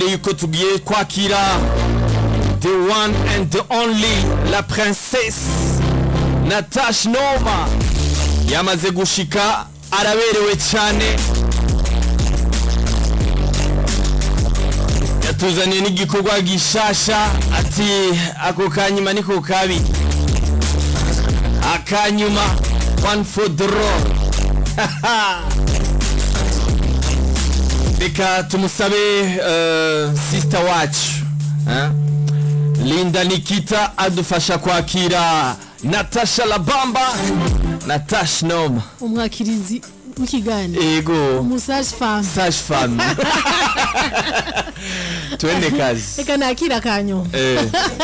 ndababwire yuko tugiye kwakira the one and the only la princesse Natasha Noma yamaze gushika araberewe cyane yatuzaniye n'igikorwa gishasha ati ako kanyuma niko kabi akanyuma one for the road reka tumusabe uh, sister wacu eh? linda nikita adufasha kwakira natasha labamba natasha noma umwakirizi w'ikiganiro ego umusaje femme sage femme twende kazi reka nakira akanyuma eh,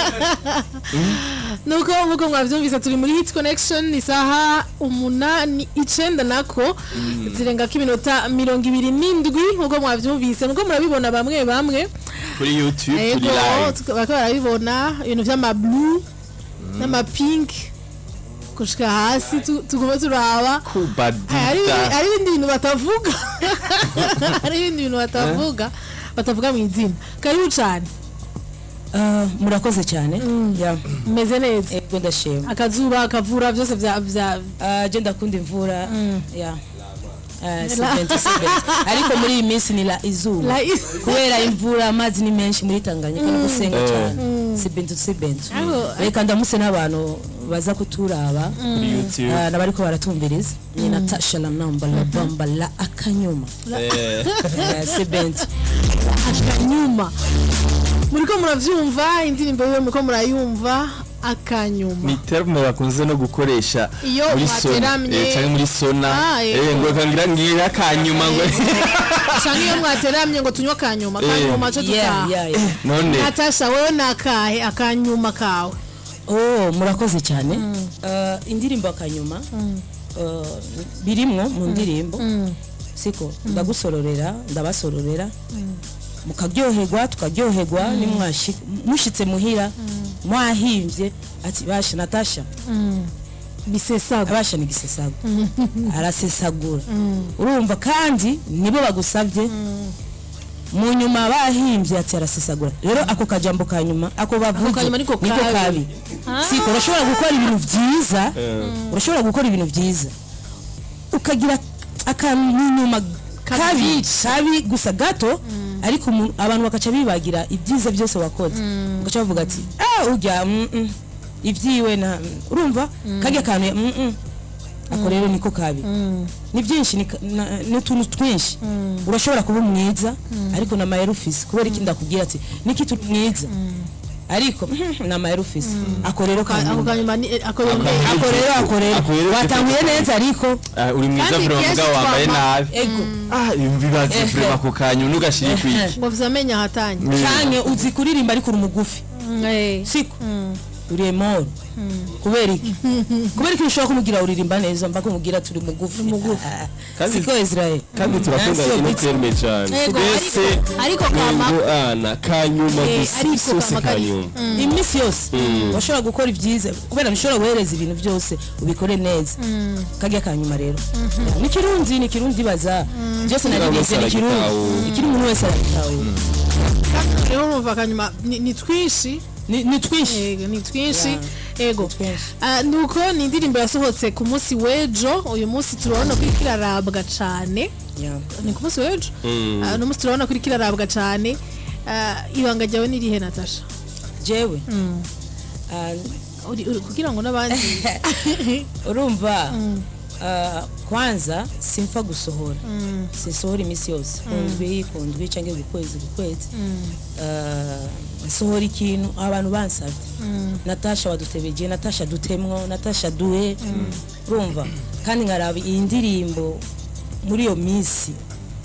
nuko nkuko mwavyumvise turi muri hit connection isaha umunani icenda nako zirengako iminota mirongo ibiri n'indwi nkuko mwavyumvise nuko murabibona bamwe bamwe kuri youtube turi ego live tuka- bariko barabibona ibintu vy'amablue n'amapink gushika hasi tu- tuguma turaba hari kubadita hari ibindi bintu batavuga hari ibindi bintu batavuga batavuga mu izina karibu cane Ah, murakoze cyane Ya, meze neza ego ndashima akazuba akavura vyose vya vya Ah, je ndakunda imvura ya Ah, si bento, si bento. ariko muri iyi minsi ni la izuba la kubera imvura amazi ni menshi muri tanganyika no gusenga cyane si bento si bento Aho- reka ndamuse n'abantu baza kuturaba kuri youtube Ah, n'abariko baratumviriza ni natasha la namba la bamba la akanyuma eh, Eh, si bento akanyuma muriko muravyumva indirimbo yiwe muriko murayumva akanyuma ni terme bakunze no gukoresha Iyo muri sona mwateramye. eh, canke muri sona Ah, yego. eh, ngo kangira ngira kanyuma ngo canke iyo mwateramye ngo tunywe akanyuma akanyuma co yeah tutaha yeah yeah none natasha wewe nakahe akanyuma kawe oh murakoze cyane Eh, indirimbo akanyuma eh, birimwo mu ndirimbo siko ndagusororera ndabasororera mukaryoherwa tukaryoherwa nimwashi mushitse muhira mwahimbye ati basha natasha bisesaga abasha ni gisesago arasesagura urumva kandi nibo bagusabye mu nyuma bahimbye ati arasesagura rero ako kajambo ka nyuma ako bavuze kanyuma niko niko kabi. kabi Ah. siko urashobora gukora ibintu byiza urashobora gukora ibintu byiza ukagira akantu inyuma kabi kabi gusa gato ariko umuntu- abantu bakaca bibagira ibyiza byose wakoze ugaca bavuga ati ah urya mm, mm, ibyiwe na urumva kajya kantu ya, mm, mm. ako rero niko kabi ni byinshi ni ka- na- ni utuntu twinshi urashobora kuba mwiza ariko na mayero ufise kubera iki ndakubwira ati niki turi mwiza ariko na mayero ufise ako rero ako kanyuma kanyuma ni ako yongeye ako rero ako rero Ako rero watanguye neza ariko ah, uri mwiza Kandi vrema kenshi mugabo wambaye twama- nabi ego ah bibaze Eh, vrema eh. ako kanyuma ntugashire kwiki ngo vyamenye ahatanye canke uzi kuririmba ariko uri mugufi Eh. siko uri emoro kubera iki kubera iki ushobora kumubwira uririmba neza mba kumubwira turi mugufi mugufi Kandi- siko israel kandi turakunda Nansi ino Obiti. terme cyane Ego, twese ariko- ariko kama ngo ana kanyuma Eh, gusa ariko isose kama kari- kanyuma iminsi yose washobora gukora ibyiza kubera ntushobora guhereza ibintu byose ubikore neza kajya kanyuma rero ni kirundi ni kirundi baza byose Buri naribize wese ni kirundi aragitahura. ikiri umuntu wese aragitahura rero urumva akanyuma ni ni twinshi ni ni twinshi Ego, ni twinshi ego twinshi. Ah, nuko ni indirimbo yasohotse ku munsi w'ejo uyu munsi turabona ko iriko irarabwa cane Yeah. ni ku munsi w'ejo Ah, uno munsi turabona ko iriko irarabwa cane Ah, ibanga ryawe ni irihe natasha jewe Ah, Uri- uri- kugira ngo n'abandi urumva ah, kwanza simfa gusohora sinsohora iminsi yose kundwi kundwi cyangwa ku kwezi ku kwezi Ah, nsohora ikintu abantu bansabye natasha wadutebeje natasha dutemwo natasha duhe urumva kandi nkaraba iyi ndirimbo muri iyo minsi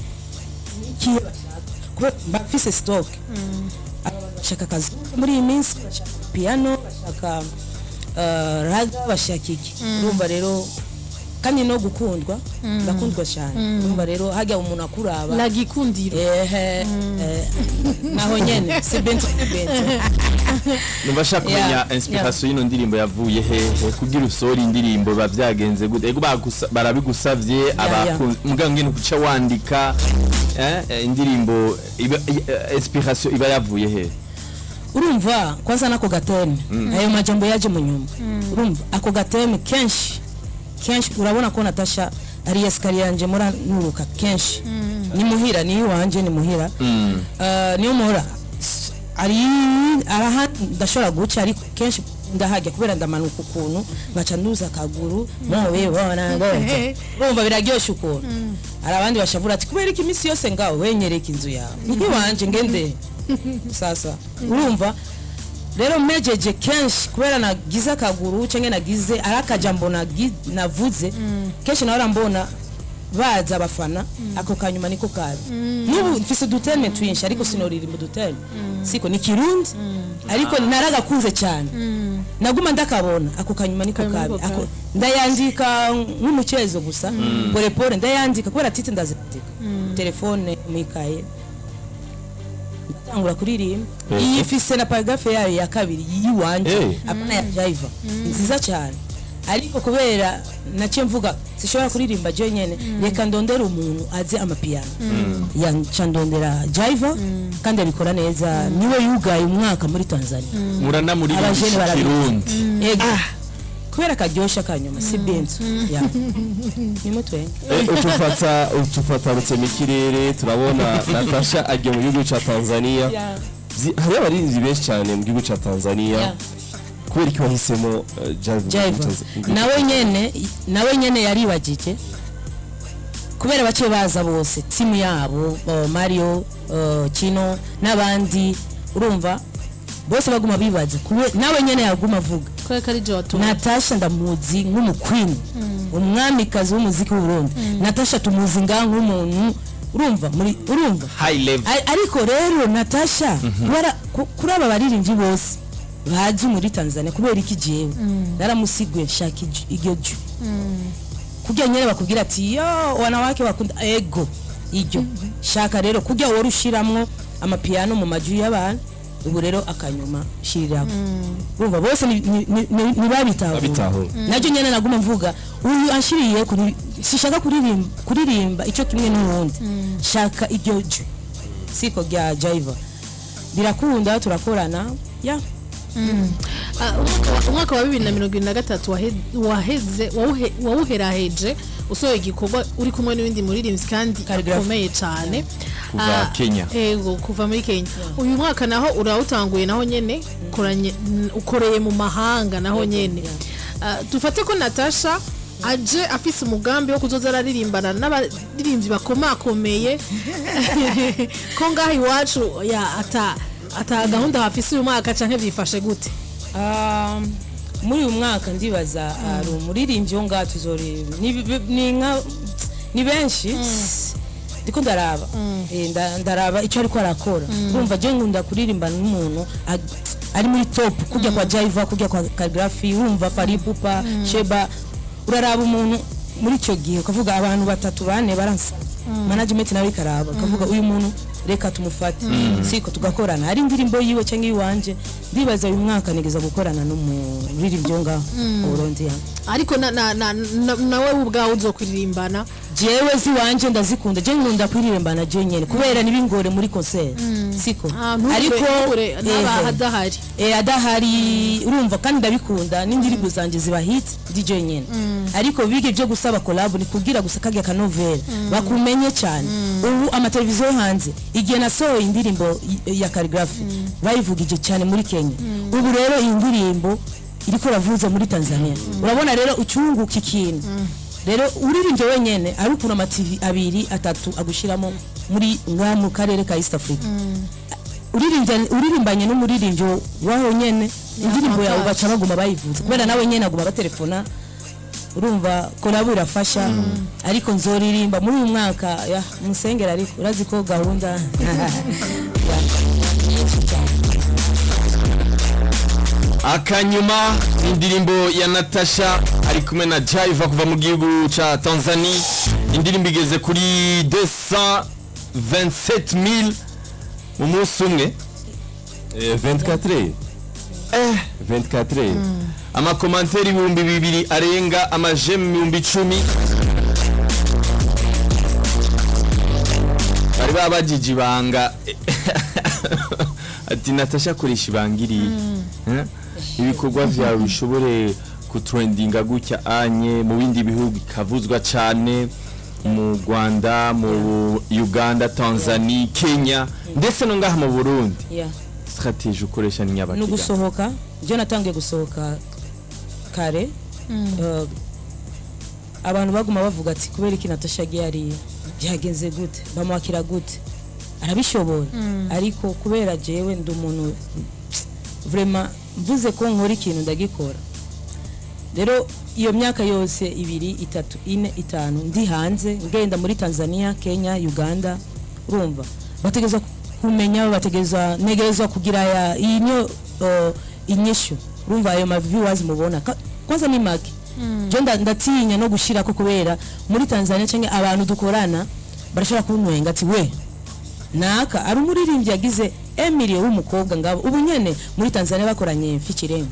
ikihe bashaka kubera mba mfise stock bashaka akazi muri iyi minsi bashaka piano bashaka uh, raga bashaka iki urumva rero kandi no gukundwa ndakundwa cyane urumva rero hajya umuntu akuraba lagikundiro ehe eh, naho nyene si bento si bento numva ashaka kumenya Yeah, inspiration y'ino ndirimbo yavuye hehe kugira usore indirimbo biba byagenze gute ego bagusa- barabigusavye yeah. abakunzi muganga ngene kuca wandika eh, eh, indirimbo iba- eh, inspiration iba yavuye hehe urumva kwanza nako gateme ayo majambo yaje mu nyuma urumva ako gateme kenshi kenshi urabona ko natasha ari esikariye yanje mura nuruka kenshi ni muhira ni iwanje ni muhira Eh, niyo muhora S- ari araha ndashobora guca ariko kenshi ndahajya kubera ndamanuka ukuntu ngaca nduza akaguru mubibona ngoze urumva biraryoshe ukuntu hari abandi bashavura ati kubera iki iminsi yose ngaho wenyereka inzu yawe ntiwanje ngende sasa urumva rero mejeje kenshi kubera nagize akaguru cyangwa nagize ari akajambo nagi- navuze kenshi nawe mbona baza abafana ako kanyuma niko kabi n'ubu mfise uduteme twinshi ariko sinoririmba uduteme siko ni kirundi ariko naragakunze cyane naguma ndakabona ako kanyuma niko Kanyuma kabi niko Ako- kabi. ndayandika nk'umukezo gusa pole pole ndayandika kubera tite ndazandika telefone mwikaye ndatangura kuririmba Eh. iyi ifise na paragrafe yayo ya kabiri yiwanje Eh. apana ya jiva nziza cyane ariko kubera naciye mvuga sishobora kuririmba je nyene reka ndondera umuntu azi amapiyano yanca ndondera jiva kandi abikora neza niwe yugaye umwaka muri tanzania murana muri abajene barabizi kirundi ego kubera karyosha kanyuma si benzo ya nimutwenga Eh, utufata utufata rutse mu kirere turabona natasha agiye mu gihugu cya tanzania Zi- hariho abarinzi benshi cyane mu gihugu cya tanzania Yeah. kubera iki wahisemo eh, Jive mu gihugu Jiva cya- mu gihugu nawe nyene nawe nyene yaribagije kubera bake baza bose timu yabo uh, Mario uh, Kino n'abandi urumva bose baguma bibaza kube- nawe nyene yaguma avuga kubera ko ari je watumye Natasha ndamuzi nk'umukwini umwamikazi w'umuziki w'u Burundi Natasha tumuzi nga nk'umuntu urumva muri urumva high level Ari- ariko rero natasha kubera ku- kuri aba baririmbyi bose bazi muri tanzania kubera iki jewe naramusiguye nshaka ij- iryo ju kugira nyine bakubwira ati yo wanawake bakunda ego iryo shaka rero kugira wari ushiramwo amapiyano mu maju y'abantu ubu rero akanyuma shiriraho urumva bose ni- ni- ni- ni- ntibabitahura Babitahura. nacyo nyine naguma mvuga uyu anshiriye kuri- sishaka kuririmba kuririmba icyo kimwe n'uwundi shaka iryo ju siko rya jiva birakunda turakorana ya Ah, umwaka wa- umwaka wa bibiri na mirongo irindwi na gatatu wahe- waheze wawuhe- wawuheraheje usohoye igikorwa uri kumwe n'ibindi muririmbyi kandi Calligraphy. akomeye cyane Kuva Ah, Kenya. ego kuva muri kenya uyu mwaka naho urawutanguye naho nyene ukoranye- n- ukoreye mu mahanga naho nyene Ah, dufate ko natasha aje afise umugambi wo kuzoza araririmbana n'abaririmbyi bakomakomeye ko ngaho iwacu ya ata ata gahunda hafise uyu mwaka canke vyifashe gute Um, muri uyu mwaka ndibaza hari umuririmbyi wo ngaha tuzoririmba ni bi- ni nka ni benshi ndiko ndaraba Eh, nda- ndaraba icyo ariko arakora urumva je nkunda kuririmba n'umuntu ag- ari muri top kujya kwa Jaiva kujya kwa Calligraphy urumva Faripupa Sheba uraraba umuntu muri icyo gihe ukavuga abantu batatu bane baransa management nawe ikaraba ukavuga uyu muntu reka tumufate siko tugakorana hari indirimbo yiwe cyangwa iwanje ndibaza uyu mwaka nigeza gukorana n'umuririmbyi wo ngaho mu Burundi ya ariko na- na- na- na- nawe ubwawe uzokuririmbana jewe ziwanje ndazikunda je nkunda kuririmbana je nyene kubera nibingore muri concert siko ariko ehe. n'abahadahari eh adahari urumva kandi ndabikunda n'indirimbo zanje ziba hit DJ nyene ariko bige byo gusaba collab ni kugira gusa kage kanovera bakumenye cyane ubu amateleviziyo yo hanze igihe nasohoye indirimbo y- ya calligraphy bayivugije cyane muri Kenya ubu rero iyi ndirimbo iriko ravuza muri Tanzania urabona rero ucunguka ikintu rero uririmbye wenyene ari ukuntu amativi abiri atatu agushiramo muri nka mu karere ka East Africa uririmbye- uririmbanye n'umuririmbyi waho nyene indirimbo yawe baca baguma bayivuza kubera nawe nyene aguma batelefona urumva kolabo irafasha ariko nzoririmba muri uyu mwaka ya musengera ariko urazi ko gahunda Ya. akanyuma indirimbo ya natasha ari kumwe na Jaiva kuva mu gihugu ca Tanzania indirimbo igeze kuri 227000 mu munsi umwe Eh, 24 eh 24 amakomanteri ibihumbi bibiri arenga amajemu ibihumbi icumi bari babajije ibanga ati natasha akoresha ibanga iriya Eh? ibikorwa vyawe bishobore kutrendinga gutya anye mu bindi bihugu ikavuzwa cane mu rwanda mu uganda tanzania kenya ndetse no ngaha mu burundi Yeah. strategie ukoresha ni ni nyabakira ugusohoka byo natangiye gusohoka kare Eh, abantu baguma bavuga ati kubera iki natasha agiye hariya byagenze gute bamwakira gute arabishobora ariko kubera jewe ndi umuntu vrema mvuze ko nkora ikintu ndagikora rero iyo myaka yose ibiri itatu ine itanu ndi hanze ngenda muri tanzania kenya uganda urumva bategereza kumenya bategereza ntegerezwa kugira ya iyi niyo uh, inyishu urumva ayo maviewers mubona Ka- kwanza ni make je nda- ndatinya no gushirako kubera muri tanzania cyangwa abantu dukorana barashobora kuntwenga ati we naka ari umuririmbyi yagize emiliyo w'umukobwa ngabo ubu nyene muri tanzania bakoranye mfikirenga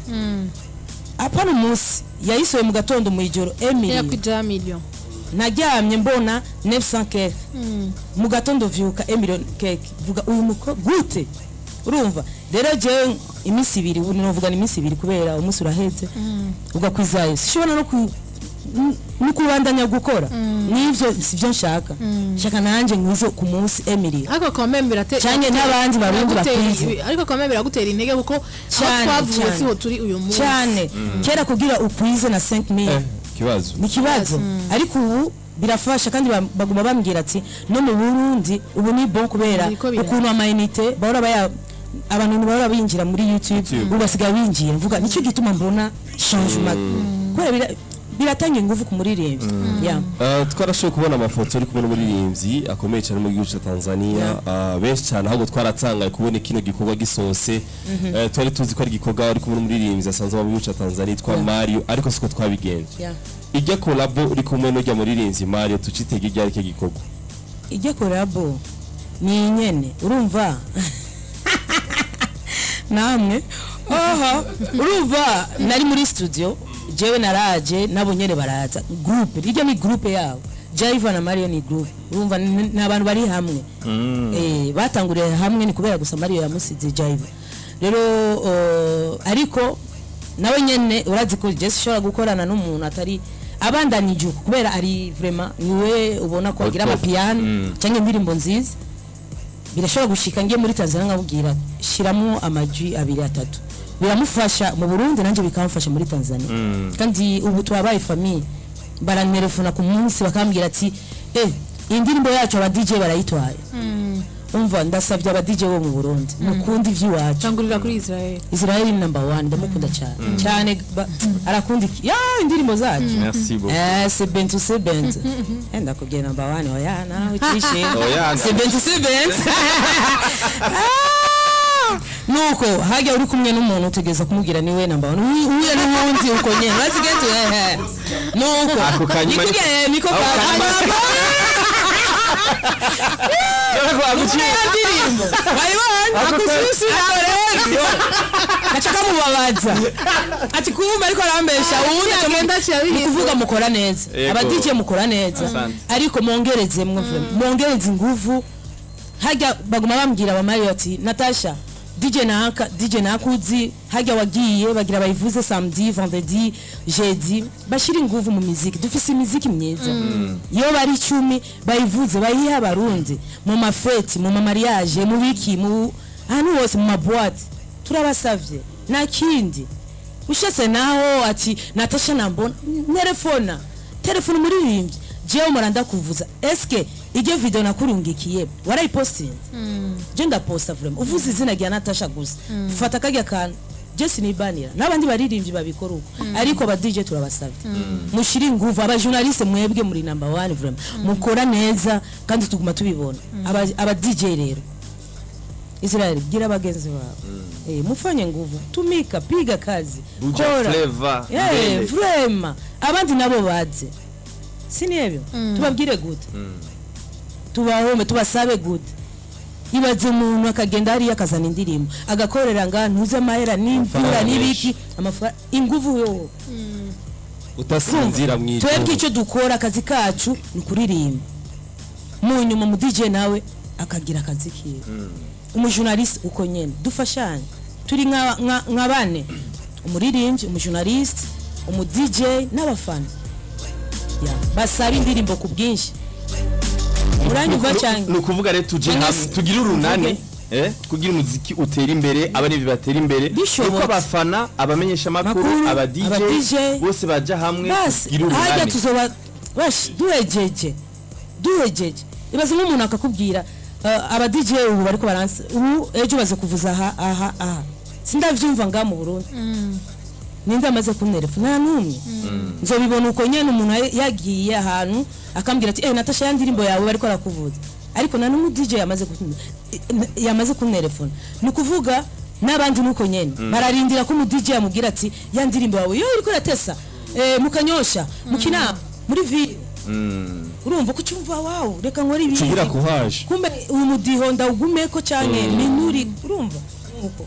apana umunsi yayisohoye mu gatondo mu ijoro emiliyo yakwijaya million naryamye mbona 900 keke mu gatondo vyuka emiliyo keke vuga uyu mukobwa gute urumva rero jewe iminsi ibiri ubu novuga ni iminsi ibiri kubera umunsi urahetse ugakwizayo sishobora no ku n- no kubandanya gukora n'ivyo sivyo nshaka nshaka nanje nkwize ku munsi emiliyo ariko kameme biratera Canke n'abandi barundi bakwize. ariko kameme biragutera intege kuko aho Cane, twavuye cane. siho turi uyu munsi cyane kera kugira ukwize na 5000 Eh, kibazo ni ikibazo ariko ubu birafasha kandi ba- baguma bambwira ati no mu burundi ubu ni bon kubera Biriko biraba. ukuntu amayinite bahora baya abantu ntibahora binjira muri youtube ubu basigaye binjira mvuga nicyo gituma mbona changement kubera bira- biratanga ingufu ku muririmbyi Yeah. Uh, twarashoboye kubona amafoto ari kumwe n'umuririmbyi akomeye cyane mu gihugu cya Tanzania uh, benshi cyane ahubwo twaratangaye kubona kino gikorwa gisose uh, twari tuzi ko ari igikorwa ari kumwe n'umuririmbyi asanzwe mu gihugu cya Tanzania yitwa Yeah. Mario ariko siko twabigenje Yeah. ijya kolabo uri kumwe n'ujya muririmbyi Mario tucitege iryari cyo gikorwa ijya korabo ni nyene urumva namwe aha urumva nari muri studio jewe naraje nabo nyene baraza groupe rijya ni groupe yabo Jaiva na Mario ni groupe urumva ni ni abantu bari hamwe eh batanguriye hamwe ni kubera gusa Mario yamusize Jaiva rero uh, ariko nawe nyene urazi ko Jesse shobora gukorana n'umuntu atari abandanije uko kubera ari vraiment niwe ubona ko agira Auto. amapiano Mm. cyangwa indirimbo nziza birashobora gushika ngiye muri Tanzania nkabwira shiramo amajwi abiri atatu biramufasha mu Burundi nanjye bikamufasha muri Tanzania kandi ubu twabaye famille barantelefona ku munsi bakambwira ati eh iyi ndirimbo yacu aba DJ barayitwaye umva ndasabye aba DJ bo mu Burundi mukunda ivy'iwacu tangurira kuri israel Israel ni number one ndamukunda cyane cyane ba- arakunda iki ya indirimbo zacu merci beaucoup Eh, c'est Bentu c'est Bentu. Eh, ndakubwiye number one oya nawe ucishe. Oya, C'est Bentu c'est Bentu. Ah! nuko hajya uri kumwe n'umuntu utegeza kumubwira niwe number one Uhu- uhuye n'uwundi uko nyene urazi gete ehe nuko Ako kanyuma ni- Nikubwiye, niko Ako ka- kanyuma- Ubona ya ndirimbo wayibonye akususi nawe rero gaca kamubabaza ati kumva ariko arambesha uwundi aca mu- agenda aciye ni abihindura. kuvuga mukora neza Yego. abadije mukora neza Asante. ariko mwongereze mwe mwongereze inguvu hajya baguma bambwira abamari bati natasha DJ naka DJ nakuzi hajya wagiye bagira bayivuze samedi vendredi jeudi bashira inguvu mu muziki dufise imiziki myiza iyo bari icumi bayivuze bayiha abarundi mu mafeti mu mamariage mu biki mu ahantu hose mu maboite turabasavye nta kindi ushetse naho ati natasha nambona telefona telefone umuririmbyi jewe muranda kuvuza eske iryo video nakurungikiye warayipostinze je ndaposta vraiment uvuze izina rya natasha gusa fata kajya kantu je sinibanira n'abandi baririmbyi babikora uko ariko aba DJ turabasabye mushire inguvu aba journaliste mwebwe muri number one vraiment mukora neza kandi tuguma tubibona aba aba DJ rero israel bwira bagenzi bawe eh, mufanye nguvu tumika piga kazi Buja kora flavor, Eh, mbele. vrema abandi nabo baze sinebyo tubabwire gute tubahome tubasabe gute ibaze umuntu akagenda hariya akazana indirimbo agakorera nga ntuze amahera n'imvura Amafaranga n'ibiki amafaranga inguvu yo utasinzira mu twebwe ijoro icyo dukora akazi kacu ni ukuririmba mu nyuma mu DJ nawe akagira akazi kiwe umujournaliste uko nyene dufashanye turi nka nka- nka bane umuririmbyi umujournaliste umu DJ n'abafana Ya, basaba indirimbo ku bwinshi uranyumva cyane ni ukuvuga rero tuje Cyangwa hamwe se- tugire urunani tuvuge. eh, kugira umuziki utera imbere abaremyi batera imbere Bishobotse. uko abafana abamenyesha amakuru Makuru, aba aba DJ DJ, bose baja hamwe basi tugire hajya urunani tuzoba bash duhejeje duhejeje ibaze nk'umuntu akakubwira uh, aba DJ ubu bariko baranse ubu ejo baze kuvuza aha aha aha sindavyumva nga mu Burundi ninde amaze kunterefa nta n'umwe nzobibona uko nyene umuntu ya- yagiye ahantu akambwira ati eh Natasha ya ndirimbo yawe bariko arakuvuza ariko nta n'umu DJ yamaze kun- yamaze kunterefona ni ukuvuga n'abandi nuko nyene bararindira ko umu DJ yamubwira ati ya ndirimbo yawe yo iriko iratesa eh, mukanyosha mukinama muri ville urumva ko cyumva wawu reka nkore ibi tugira kuhaje kumbe uyu mudiho ndawugumeko cyane minuri urumva nuko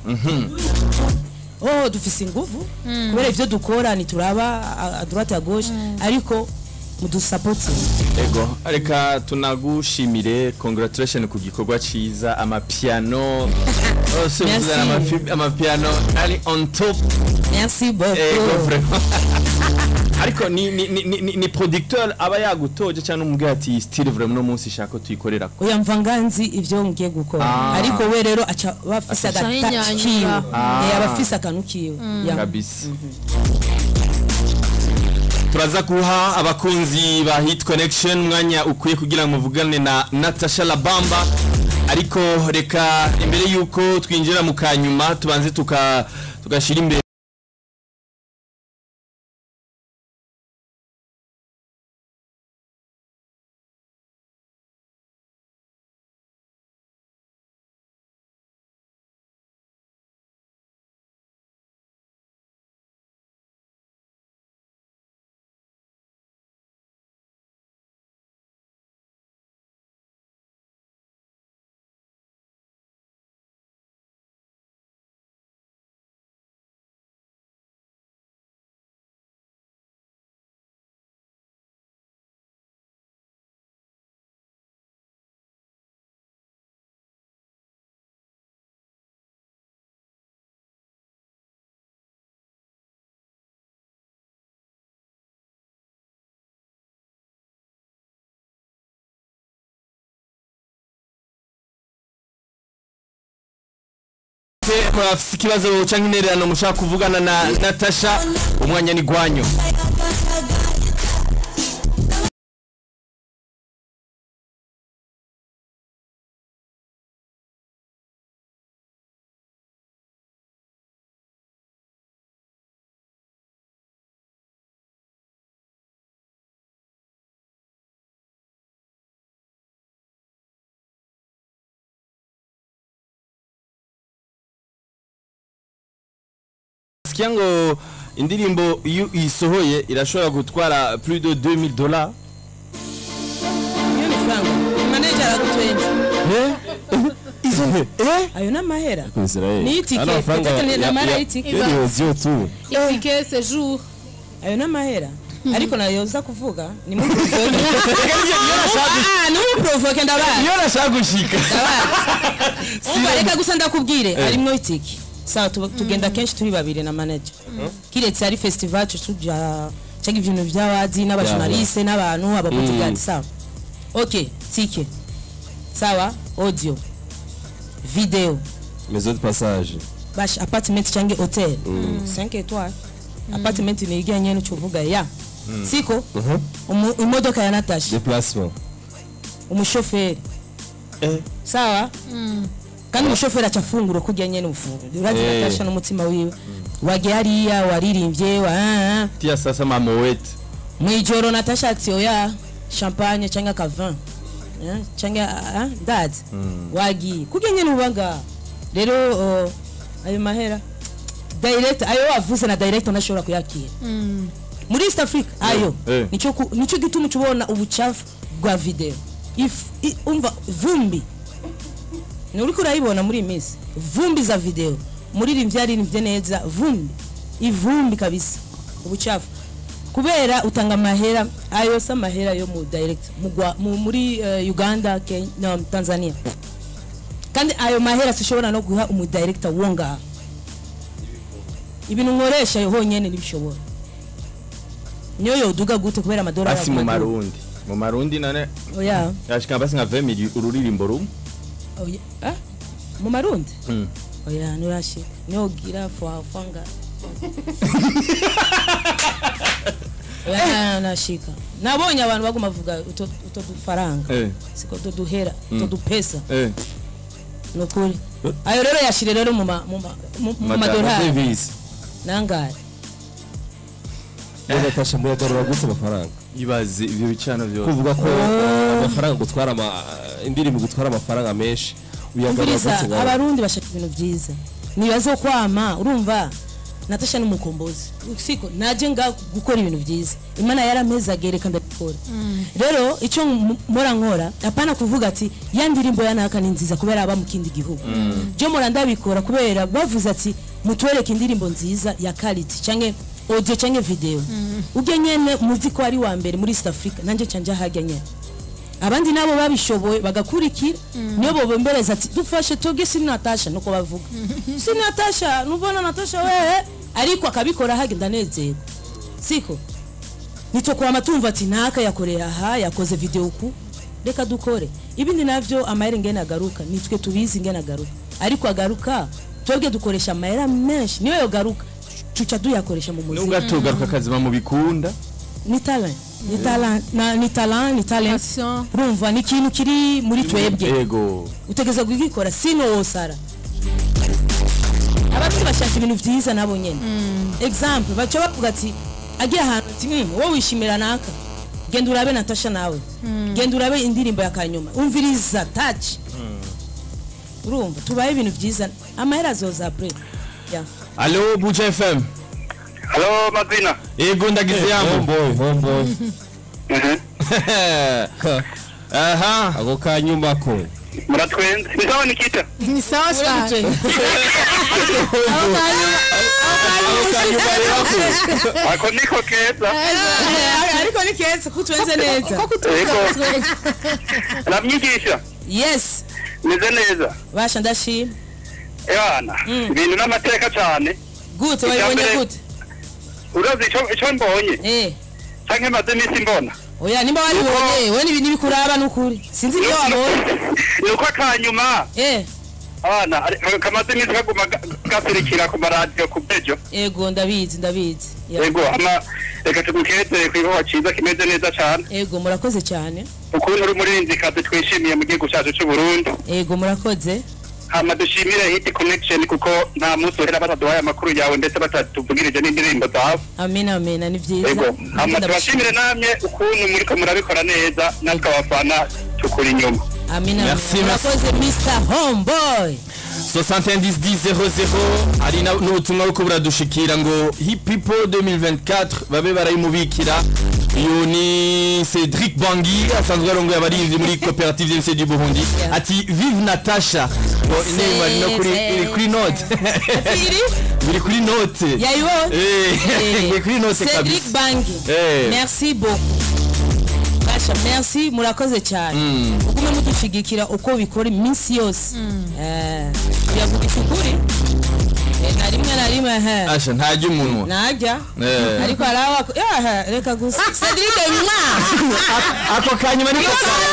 oh dufise inguvu kubera ivyo dukora ntituraba a- a droite à gauche ariko mudusapoti ego reka tunagushimire congratulation ku gikorwa ciza amapiano yose Merci. uzana amafi- amapiano ari on top merci ego beaucoup vraiment ariko ni ni ni, ni, ni producteur aba yagutoje cyangwa umubwira ati style vraiment no munsi shaka ko tuyikorera oya mva nganzi ivyo ngiye gukora Ah. ariko we rero aca bafise Aca agata yinyanyura. kiwe Ah. Eh, aba afise akantu kiwe Ya. kabisa turaza guha abakunzi ba hit connection umwanya ukwiye kugira ngo muvugane na natasha labamba ariko reka imbere y'uko twinjira mu kanyuma tubanze tuka tugashyira imbere murafise ikibazo cyangwa intererano mushaka kuvugana na natasha umwanya ni gwanyu sikia ngo indirimbo iyo isohoye irashobora gutwara plus de 2000 dollars iyo ni franga manager aragutwenza ayo ni amahera ni itike peut-être ni namara y'itike yodiyo tu itike sejour ayo ni amahera ariko nayo uza kuvuga ni muri provoke ah ni muri provoke ndabazi iyo nashaka gushika umva reka gusa ndakubwire harimwo itike sawa tu- tugenda kenshi turi babiri na manager kiretse ari festival tuja cyangwa ibintu by'abazi n'abajournaliste n'abantu ababodyguard sawa ok tike sawa audio video maison de passage bash apartment cyangwa hotel 5 étoiles apartment ni ijyanye n'ucuvuga ya siko Umu- imodoka ya natasha déplacement umushoferi Eh. sawa kandi umushoferi acafungura uko ujyanye n'ufunguro urazi Eh. natasha n'umutima wiwe wagiye hariya waririmbye wa ah, ah. tia sasa mamowete mu ijoro natasha ati oya champagne cyangwa akavin Eh, cyangwa ah, ndazi wagiye kujya nyine ubaga rero uh, ayo mahera direct ayo wavuze na direct ntashobora kuyakira muri east africa ayo eh. nico ku- nico gituma ucubona ubucafu bwa video If- i- umva vumbi ni uriko urayibona muri iyi minsi vumbi za video muririmbyi yaririmbye neza vumbi ivumbi kabisa ubucafu kubera utanga amahera ayo si amahera yo mu direct mu Gwa- mu- muri eh, uganda Kenya, no, tanzania kandi ayo mahera sishobora no guha umudirector wo ngaha ibintu nkoresha yo honyene ntibishobora niyo yoduga gute kubera amadolari basi mu aguma aduga. marundi mu marundi none oya yashika basi nka 20 mili ururirimbo rumwe oya ah mu marundi Mm. oya nurashika niyo ugira fwa fanga oya na- nashika nabonye abantu baguma bavuga uto uto dufaranga eh siko uto duhera uto dupesa eh nukuri ayo rero yashire rero mu ma- mu ma- mu- mu madolari Davis nangare None Natasha muyagarura gute amafaranga ibaze ibyo bicano byose kuvuga ko amafaranga gutwara ama indirimbo gutwara amafaranga menshi uyagarura umviriza gute ngaho abarundi bashaka ibintu byiza nibaze kwama urumva natasha n'umukombozi siko naje nga gukora ibintu byiza imana yarameza agereka ndabikora rero icyo m- mpora nkora apana kuvuga ati ya ndirimbo ya naka ni nziza kubera aba mu kindi gihugu byo mpora ndabikora kubera bavuze ati mutwereke indirimbo nziza ya quality canke audio canke video ubwe nyene muzi ko ari wa mbere muri East Africa nanje canje hajya nyene abandi nabo babishoboye bagakurikira niyo bobembereza ati dufashe tuge si natasha nuko bavuga si natasha nubona natasha wewe ariko akabikora hagenda nezerwa siko nitokora amatumva ati naka yakoreye aha yakoze video uku reka dukore ibindi navyo amahera ngene agaruka nitwe tubizi ngene agaruka ariko agaruka twebwe dukoresha amahera menshi niyo yogaruka tuca duyakoresha mu muziki nubwo atugaruka akaziba mu bikunda ni talent ni talent na ni talent ni talent Passion. urumva ni ikintu kiri muri twebwe yego utegeza kugikora sino wosara abafite bashaka ibintu byiza nabo nyene example baca bavuga ati agiye ahantu ati "Mm, wowe wishimira naka genda urabe natasha nawe genda urabe indirimbo ya kanyuma umviriza touch urumva tubaye ibintu byiza amahera azoza apre yeah. allo buja fm Halo Mazina. yego ndagize yambo homeboy homeboy Mhm. aha ako kanyuma ko Muratwenze. Ni sawa Nikita. ni sawa cyane ako kanyuma rero ko Ako niko keza. ariko ni keza kutwenze neza Yego. Namyigisha. yes Meze neza. basha ndashima Yana. Ibintu n'amateka cyane. gute wabibonye Icyambere- gute Urazi ico ico mbonye. eh Canke maze imisi mbona. oya nimba waribonye we n'ibintu bikuraba n'ukuri sinzi ibyo wabonye Nuko akanyuma eh abana ari- kamaze imisi kaguma ga- gaserukira ku maradiyo ku bejo. ego ndabizi ndabizi Ya. Yego ama reka tugukeze kwiboha ciza kimeze neza cyane. ego murakoze cyane Ukuntu uri umurinzikazi twishimiye mu gihugu cyacu cy'u Burundi. ego murakoze hama dushimire hit connection kuko nta munsi uhera bataduhaye amakuru yawe ndetse batatuvugirije n'indirimbo zawe amina amina ni byiza yego hama Ndabashimira. tubashimire namwe ukuntu muriko murabikora neza natwe abafana tukuri inyuma amina Merci, murakoze mr homeboy 701000 hari na- n'ubutumwa buko buradushikira ngo hip people 2024 babe barayimubikira uyu ni Cedric Bangi asanzwe arongoye abarinzi muri koperative y'MC du Burundi Yeah. ati vive Natasha ngo inema iri no kuri iri kuri note iri biri kuri note yayibonye eh biri kuri note Cedric kabisa Bangi Eh. merci beaucoup Basha merci murakoze cyane ugume mudushigikira uko bikora iminsi yose eh biravugisha ukuri Eh, na rimwe na rimwe he asha ntajya umunwa najya Eh. ariko harawa yaha reka gusa Cedric mwa ako kanyuma niko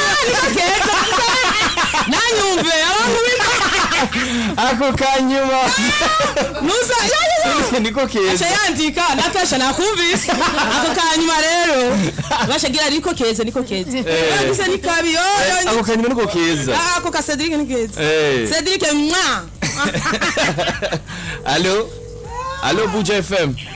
nanyumve abantu b'imwe ako kanyuma nuza niko keza aca yandika natasha nakumvise ako kanyuma rero bashagira niko keza niko keza gusa ni kabi yoyo ako kanyuma niko keza Ah, ako ka Cedric ni keza eh Cedric mwa Allô Allô Buja FM